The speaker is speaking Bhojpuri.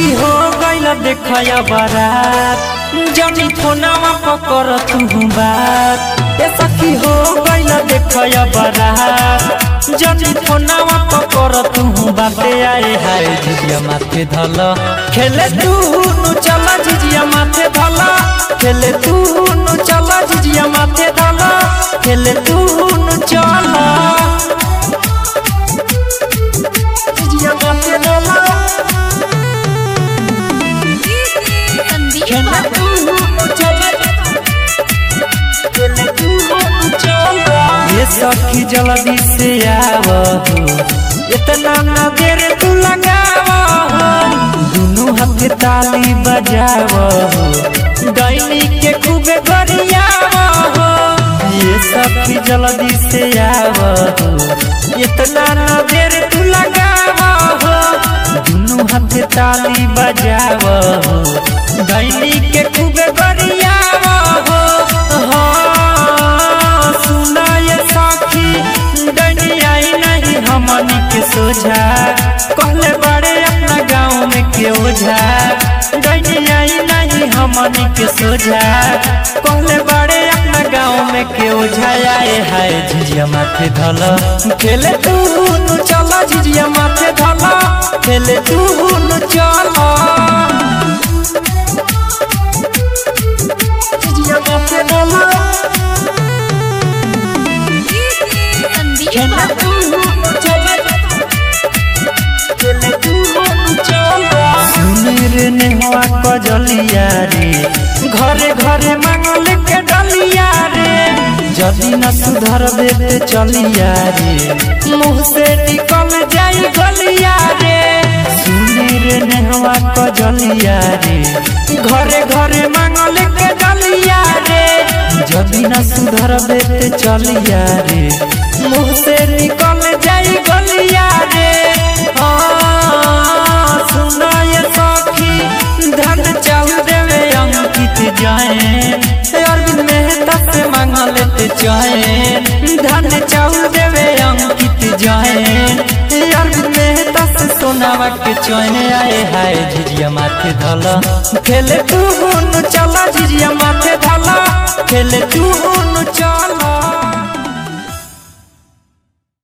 सखी हो गइल देखया बारात जनी फोनवा पकर तू बात ए सखी हो गइल देखया बारात जनी फोनवा पकर तू बाते आए हाय झिझिया माथे धल खेले तू नु चल झिझिया माथे धल खेले तू नु चल झिझिया माथे धल खेले तू नु चल झिझिया माथे धल संदीप ये सखी जल्दी से आव इतना ना देर तू लगाव दुनू हाथ ताली बजाव डैनी के खूबे गरियाव ये सखी जल्दी से आव इतना ना देर तू लगाव दुनू हाथ ताली बजाव डैनी के खूबे गरियाव हाँ, सुना ये साखी डनियाई नहीं हमनी के सोझा कहले बड़े अपना गाँव में के ओझा डनियाई नहीं हमनी के सोझा कहले बड़े अपना गाँव में के ओझा आए हाय झिझिया माथे धल खेले तू नु चला झिझिया माथे धल खेले तू नु चला झिझिया माथे धल संदीप सुनीर नेहवा कजलिया रे घरे घरे मांगल के डलिया रे जदि न सुधर देते चलिया रे मुँह से निकल जाई गलिया रे सुनीर नेहवा कजलिया रे घरे घरे मांगल के डलिया रे जदि न सुधर देते चलिया रे मुँह से निकल जाई गलिया रे हाँ, सुना ये सखी धन चाहू देवे अंकित जाए अरविंद मेहता से मांगा लेते जाए धन चाहू देवे अंकित जाए अरविंद मेहता से सोनावा के चैन आए हाय झिझिया माथे धल खेले तू चला झिझिया माथे धल खेले तू चला